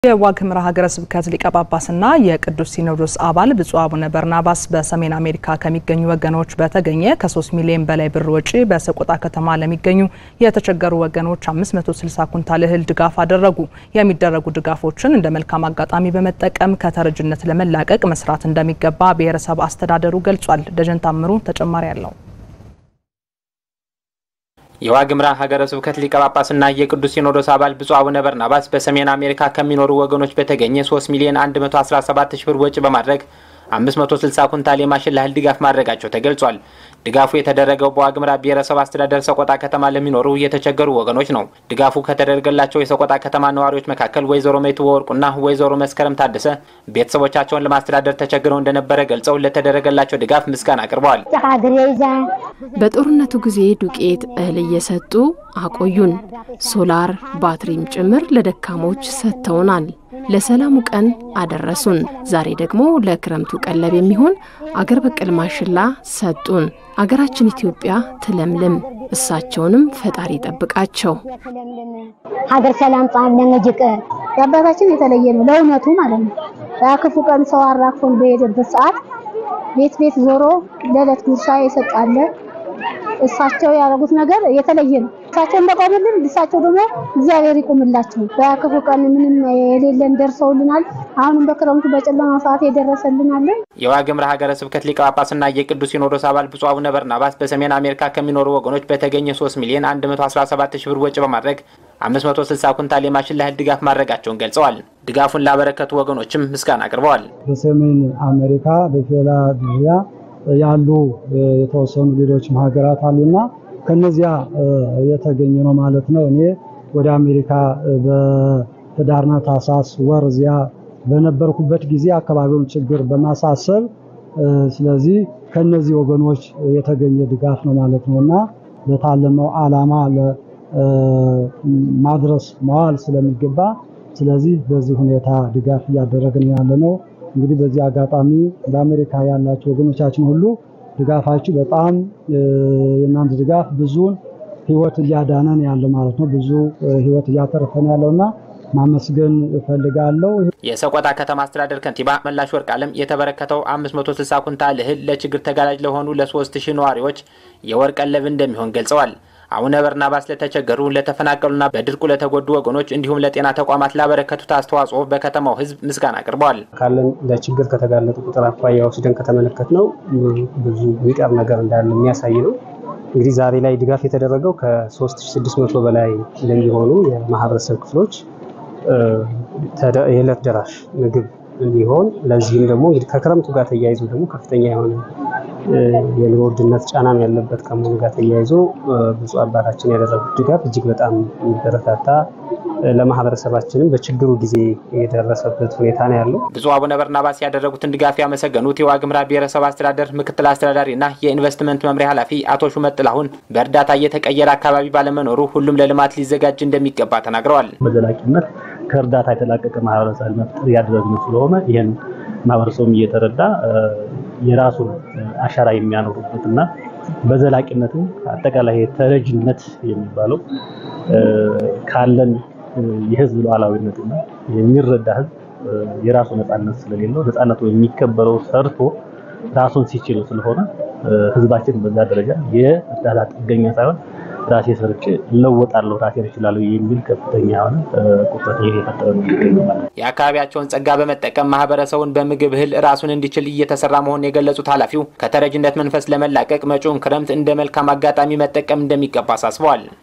የዋግ ኽምራ ሀገረ ስብከት ሊቀ ጳጳስና የቅዱስ ሲኖዶስ አባል ብፁዕ አቡነ በርናባስ በሰሜን አሜሪካ ከሚገኙ ወገኖች በተገኘ ከ3 ሚሊዮን በላይ ብር ወጪ በሰቆጣ ከተማ ለሚገኙ የተቸገሩ ወገኖች 560 ኩንታል እህል ድጋፍ አደረጉ። የሚደረጉ ድጋፎችን እንደ መልካም አጋጣሚ በመጠቀም ከተረጅነት ለመላቀቅ መስራት እንደሚገባ ብሔረሰብ አስተዳደሩ ገልጿል። ደጀን ታምሩ ተጨማሪ አለው። የዋግ ኽምራ ሀገረ ስብከት ሊቀ ጳጳስና የቅዱስ ሲኖዶስ አባል ብፁዕ አቡነ በርናባስ በሰሜን አሜሪካ ከሚኖሩ ወገኖች በተገኘ 3 ሚሊዮን 117 ሺህ ብር ወጪ በማድረግ 560 ኩንታል የማሽላ እህል ድጋፍ ማድረጋቸው ተገልጿል። ድጋፉ የተደረገው በዋግ ኽምራ ብሔረሰብ አስተዳደር ሰቆጣ ከተማ ለሚኖሩ የተቸገሩ ወገኖች ነው። ድጋፉ ከተደረገላቸው የሰቆጣ ከተማ ነዋሪዎች መካከል ወይዘሮ ሜቱ ወርቁና ወይዘሮ መስከረም ታደሰ ቤተሰቦቻቸውን ለማስተዳደር ተቸግረው እንደነበረ ገልጸው ለተደረገላቸው ድጋፍ ምስጋና አቅርበዋል። በጦርነቱ ጊዜ ዱቄት እህል እየሰጡ አቆዩን። ሶላር ባትሪም ጭምር ለደካሞች ሰጥተውናል። ለሰላሙ ቀን አደረሱን። ዛሬ ደግሞ ለክረምቱ ቀለብ የሚሆን አገር በቀል ማሽላ ሰጡን። አገራችን ኢትዮጵያ ትለምልም፣ እሳቸውንም ፈጣሪ ጠብቃቸው። ሀገር ሰላም ጻም ለነጅቅ የአባታችን የተለየ ነው ለእውነቱ ማለት ነው። በክፉ ቀን ሰው አራክፎን በሄደበት ሰዓት ቤት ቤት ዞሮ ለዕለት ጉርሻ የሰጣለ እሳቸው ያደረጉት ነገር የተለየ ነው። እሳቸው እንደቆሙልን እሳቸው ደግሞ እግዚአብሔር ይቁምላቸው። በክፉ ቀን ምንም የሌለን ደርሰውልናል። አሁንም በክረምቱ በጨለማ ሰዓት የደረሰልናለን። የዋግ ኽምራ ሀገረ ስብከት ሊቀ ጳጳስና የቅዱስ ሲኖዶስ አባል ብፁዕ አቡነ በርናባስ በሰሜን አሜሪካ ከሚኖሩ ወገኖች በተገኘ 3 ሚሊዮን 117 ሺህ ብር ወጪ በማድረግ 560 ኩንታል የማሽላ እህል ድጋፍ ማድረጋቸውን ገልጸዋል። ድጋፉን ላበረከቱ ወገኖችም ምስጋና አቅርበዋል። በሰሜን አሜሪካ በፊላዴልፊያ ያሉ የተወሰኑ ሌሎችም ሀገራት አሉና ከነዚያ የተገኘ ነው ማለት ነው። እኔ ወደ አሜሪካ በህዳርና ታህሳስ ወር እዚያ በነበርኩበት ጊዜ አካባቢውን ችግር በማሳሰብ ስለዚህ ከነዚህ ወገኖች የተገኘ ድጋፍ ነው ማለት ነው እና ለታለመው ዓላማ ማድረስ መዋል ስለሚገባ ስለዚህ በዚህ ሁኔታ ድጋፍ እያደረግን ያለ ነው። እንግዲህ በዚህ አጋጣሚ በአሜሪካ ያላችሁ ወገኖቻችን ሁሉ ድጋፋችሁ በጣም የእናንተ ድጋፍ ብዙን ህይወት እያዳነን ያለ ማለት ነው። ብዙ ህይወት እያተረፈን ያለውና ማመስገን እፈልጋለሁ። የሰቆጣ ከተማ አስተዳደር ከንቲባ መላሽ ወርቅ አለም የተበረከተው 560 ኩንታል እህል ለችግር ተጋላጭ ለሆኑ ለ3000 ነዋሪዎች የወር ቀለብ እንደሚሆን ገልጸዋል። አቡነ በርናባስ ለተቸገሩ፣ ለተፈናቀሉና በድርቁ ለተጎዱ ወገኖች እንዲሁም ለጤና ተቋማት ላበረከቱት አስተዋጽኦ በከተማው ህዝብ ምስጋና አቅርበዋል። ካለን ለችግር ከተጋለጡ ቁጥር አኳያ ወስደን ከተመለከት ነው ብዙ የሚቀር ነገር እንዳለ የሚያሳይ ነው። እንግዲህ ዛሬ ላይ ድጋፍ የተደረገው ከ3600 በላይ ለሚሆኑ የማህበረሰብ ክፍሎች የዕለት ደራሽ ምግብ እንዲሆን ለዚህም ደግሞ እንግዲህ ከክረምቱ ጋር ተያይዞ ደግሞ ከፍተኛ የሆነ የኑሮ ውድነት ጫናም ያለበት ከመሆኑ ጋር ተያይዞ ብፁዕ አባታችን ያደረጉት ድጋፍ እጅግ በጣም የሚበረታታ ለማህበረሰባችንም በችግሩ ጊዜ የደረሰበት ሁኔታ ነው ያለው። ብፁዕ አቡነ በርናባስ ያደረጉትን ድጋፍ ያመሰገኑት የዋግ ኽምራ ብሔረሰብ አስተዳደር ምክትል አስተዳዳሪና የኢንቨስትመንት መምሪያ ኃላፊ አቶ ሹመት ጥላሁን በእርዳታ እየተቀየረ አካባቢ ባለመኖሩ ሁሉም ለልማት ሊዘጋጅ እንደሚገባ ተናግረዋል። በዘላቂነት ከእርዳታ የተላቀቀ ማህበረሰብ መፍጠር እያደረግን ስለሆነ ይህን ማህበረሰቡም እየተረዳ የራሱን አሻራ የሚያኖሩበት እና በዘላቂነትም አጠቃላይ ተረጅነት የሚባለው ካለን የህዝብ ሉዓላዊነትና የሚረዳ ህዝብ የራሱ ነፃነት ስለሌለው ነፃነቱ የሚከበረው ሰርቶ ራሱን ሲችል ስለሆነ ህዝባችን በዛ ደረጃ የእርዳታ ጥገኛ ሳይሆን ራሴ ሰርቼ እለወጣለሁ ራሴን እችላለሁ የሚል ከፍተኛ የሆነ ቁጥረት እየፈጠረ ነው የሚገኘው። የአካባቢያቸውን ጸጋ በመጠቀም ማህበረሰቡን በምግብ እህል ራሱን እንዲችል እየተሰራ መሆኑን የገለጹት ኃላፊው ከተረጅነት መንፈስ ለመላቀቅ መጪውን ክረምት እንደ መልካም አጋጣሚ መጠቀም እንደሚገባ አሳስበዋል።